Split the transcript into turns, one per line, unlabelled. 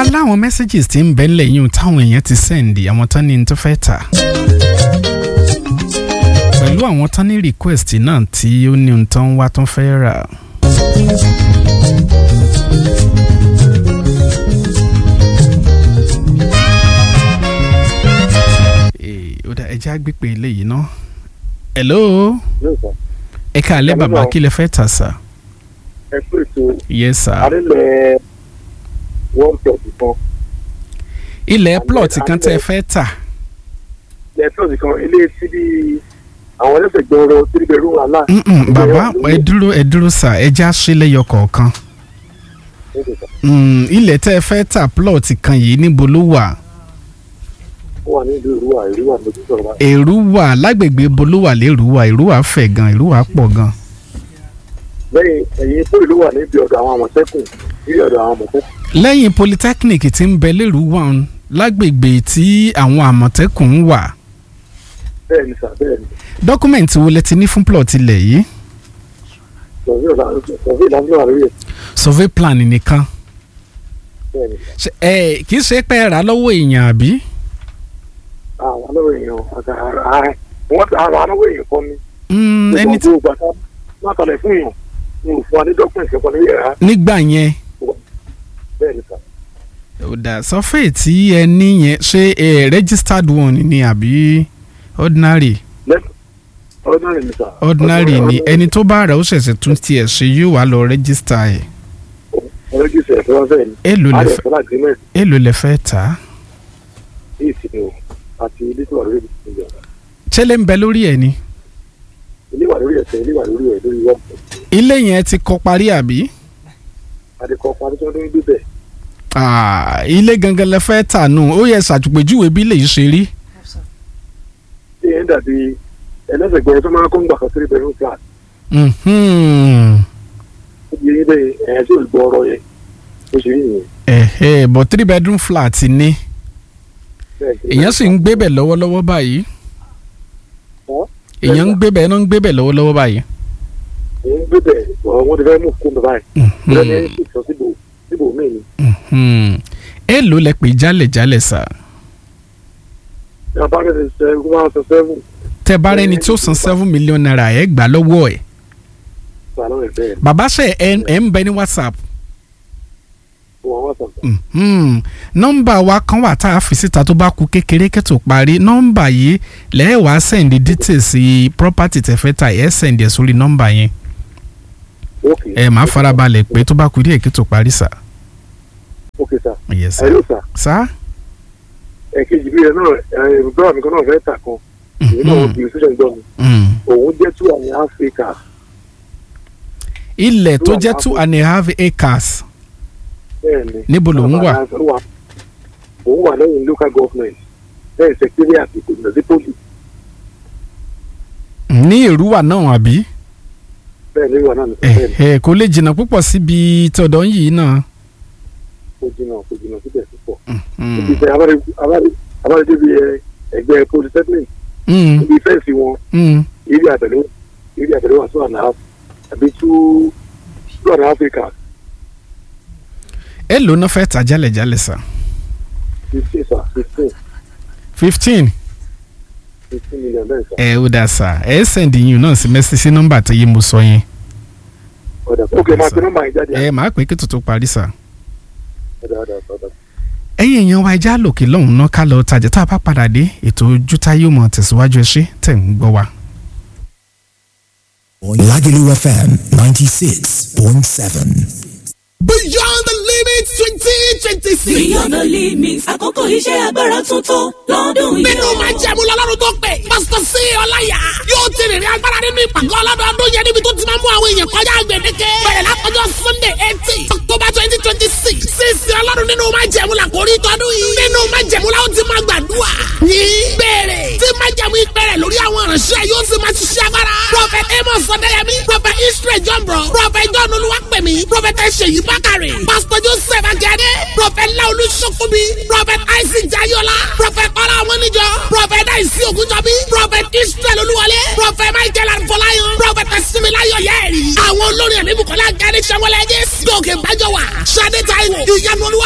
aláwọn messages tí ń bẹ lẹ́yìn táwọn èèyàn ti send àwọn tán ní tó fẹ́ tà pẹ̀lú àwọn tán ní request náà tí ó ní ohun tán wá tán fẹ́ rà. Eh, ó dá ẹjẹ́ àgbépè eléyìí ná. hello
yóò sọ
ẹ káàlẹ́ bàbá kí lẹ fẹ́ tà sá.
ẹ pé ètò
yes sir.
àrílẹ̀ one plus kan
ilẹ̀ plot kan tẹ́ ẹ fẹ́ tà.
ilẹ̀ plus kan ilé tí bí àwọn ẹlẹ́sẹ̀ gbọ́rọ̀ three bedroom àlá.
Mm-mm, bàbá ẹ dúró ẹ dúró sà ẹ já ṣe lẹ́yọ kọ̀ọ̀kan. Mm, ilẹ̀ tẹ́ ẹ fẹ́ tà plot kan yìí níbo ló wà?
ó wà ní ìlú ìrúwà ìrúwà lójú sọ̀rọ̀ báyìí.
èrú wà lágbègbè bo ló wà lérúwà èrú wà fẹ̀ gan èrú wà pọ̀ gan.
lẹ́yìn ẹ̀yìn pé ìlú wà níbi ọ̀dọ̀ àwọn àmọ̀tẹ́kùn níbi ọ̀dọ̀ àwọn àmọ̀tẹ́kùn.
lẹ́yìn polytechnic tí ń bẹ lérúwà ń lágbègbè tí àwọn àmọ̀tẹ́kùn ń wà.
bẹ́ẹ̀ ni sà bẹ́ẹ̀ ni
dọ́kúmẹ̀ntì wo lẹ ti ní fún plot ilẹ̀ yìí?
sọ̀rọ̀ ìlànà ìlànà wà lórí ẹ̀
survey plan nìkan.
bẹ́ẹ̀ ni sà.
Ṣé- ẹ kì í ṣe pé ẹ rà lọ́wọ́ èèyàn àbí?
àwọn alọ́wọ̀ èèyàn àgbà ààrẹ wọ́n ti àwọn alọ́wọ̀ èèyàn kan ní.
Mm, ẹni tí
gbogbo àgbà má kalẹ̀ fún èèyàn ní òfin wa ní dọ́kùnrin kẹ́kọ̀ọ́ ní yàrá
nígbà yẹn
bẹ́ẹ̀ ni sà.
ó dà survey tí ẹ ní yẹn ṣé ẹ registered one ni àbí ordinary?
ordinary ni sà.
ordinary ni ẹni tó bá rà ó ṣẹ̀ṣẹ̀ tún tiẹ̀ ṣe yóò wá lọ register ẹ̀
ọlọ́jọ́sẹ̀ ẹ̀fọ́ wọn bẹ́ẹ̀ ni.
èlò lẹ fẹ́
àdẹ̀fọ́ agreement
èlò lẹ fẹ́ tà á
ní ìsinmi o àti ilé tí wà lórí ìsinmi o.
ṣẹlẹ̀ ń bẹ lórí ẹ̀ ni
ilé wà lórí ẹ̀sẹ̀ ilé wà lórí ẹ̀ lórí wọ́n pọ̀.
ilé yẹn ti kọ́ parí àbí
adekọ̀ parí tí wọ́n tó ń gbé bẹ̀.
Ah, ilé gangan lẹ fẹ́ tà nù ó yẹ ṣàtúpèjúwe bí lè ṣe rí
ṣé yẹn dàbí ẹlẹ́sẹ̀ gbọ́dọ̀ tó máa ń kó ń gbà kan three bedroom flat.
Mhm.
ó di eyín bẹ́ẹ̀ ẹ̀yìn tí ò gbọ́ ọ̀rọ̀ yẹn ó ṣe rí nìyẹn.
ẹ̀hẹ́ but three bedroom flat ni
Bẹ́ẹ̀ ni.
èèyàn sì ń gbé bẹ̀ lọ́wọ́lọ́wọ́ báyìí
Ọ́?
èèyàn ń gbé bẹ̀ náà ń gbé bẹ̀ lọ́wọ́lọ́wọ́ báyìí.
èyí ń gbé bẹ̀ wọ́n ti fẹ́ mú kó mi báyìí.
Mhm.
ìrẹ́ni ń ṣètò síbò síbò míì ni.
Mhm. èlò lẹ pè jálẹ̀jálẹ̀ sà
ìyá bá rẹ̀ ṣe ṣe one hundred seven
tẹ bá rẹni tí ó san seven million naira ẹ gbà lọ́wọ́ ẹ̀
sàlọ́ rẹ̀ bẹ́ẹ̀
bàbá ṣe ẹ ẹ ń bẹ ní whatsapp
wọ́n wá sọ̀tọ̀.
Mhm. nọ́mbà wa kan wà tá a fi síta tó bá ku kékeré kẹ́tò parí nọ́mbà yìí lẹ́ẹ̀wá sẹ́ndì details sí property tẹ̀fẹ́ ta ẹ̀ sẹ́ndì ẹ̀ sórí nọ́mbà yẹn
ok
ẹ̀ máa farabalẹ̀ pé tó bá ku díẹ̀ kẹ́tò parí sà.
ok sà.
yes sà.
ẹ̀rọ sà
sà.
ẹ̀kejì bí ẹ náà ẹ̀ bọ́ọ̀ mi kan náà fẹ́ tà kan èyí náà wọ́n bí ṣíṣẹ́ gbọ́ mi
Mhm.
òun jẹ́ two and a half acres
ilẹ̀ tó jẹ́ two and a half acres
bẹ́ẹ̀ ni.
Níbo lòun wà?
òun wà lẹ́yìn local government lẹ́yìn secretariat ìkòjìnà sí poli
ní èrúwà náà àbí
bẹ́ẹ̀ ni wà náà nìkan
ẹ̀
bẹ́ẹ̀ ni
ẹ̀ kò lè jìnnà púpọ̀ síbi tọ̀dọ̀ yìí náà.
kò jìnnà kò jìnnà síbẹ̀ púpọ̀.
Mhm.
ibi ìfẹ́ abáre débi ẹgbẹ́ polytechnic
Mhm.
ibi fẹ́ǹsì wọn
Mhm.
eré àtẹ̀lé eré àtẹ̀lé wà two and a half àbí two two and a half acres
èlò náà fẹ́ tà jálẹ̀jálẹ̀ sà.
fifteen sir fifteen
fifteen
fifteen million bẹ́ẹ̀ sir.
ẹ ó dà sà ẹ sẹ́ndì yín náà sí mẹ́sì sí nọ́mbà tó yé mo sọ yẹn
ọ̀dà ok máa pe nọ́mbà yẹn jáde
ẹ máa pè kí tuntun parí sà.
ọ̀dà ọ̀dà ọ̀dà.
ẹ̀yin èèyàn wa ẹja lòkè lọ́hùn náà ká lọ tajà tá a bá padà dé ètò ojútá yóò mọ̀ tẹ̀síwájú ẹ ṣé tẹ̀ ń gbọ́ wa.
Lagelu FM 96.7.
Beyond the limit twenty twenty six.
Beyond the limits, àkókò iṣẹ́ agbára tuntun lọ́dún yìí.
Nínú máa jẹ́ mu lọ́lọ́run tó pè. Pásítọ̀ sí Ọláyà yóò ti rìnrìn agbára nínú ìpàgọ́ ọlọ́dọọdún yẹn níbi tó ti máa mú àwọn èèyàn kọjá gbèdéke. Bẹ̀rẹ̀ látọjọ́ Sunday eighteen October twenty twenty six. Sísè ọlọ́run nínú máa jẹ́ mu làkórí tọdún yìí. Nínú máa jẹ́ mu la ó ti máa gbàdúrà. Ní bẹ̀rẹ̀ tí máa jẹ́ mu ìpẹ̀rẹ̀ lórí àwọn ìránṣẹ́ yóò sì máa ṣiṣẹ́ agbára. Prophet Amos Ọ̀dẹ́yẹmí, Prophet Israel Jọ̀mbọ̀, Prophet John Olúwapẹ̀mí, Prophet Ṣèyí Bákàrẹ̀, Pastor Joseph Akíade, Prophet Laolu Sokobi, Prophet Isaac Jayola, Prophet Ọlá Ọmọnìjọ, Prophet Daisy Ogunjọbi, Prophet Israel Olúwọlé, Prophet Michael Arfọláyàn, Prophet Similayo Yẹ́rì. Àwọn olórin ẹ̀mí Bukola Gani Sanwó-Olé Jésù. Gòkè Bájọ́wà, Ṣadé Táíwò, Ìyanu Olúwa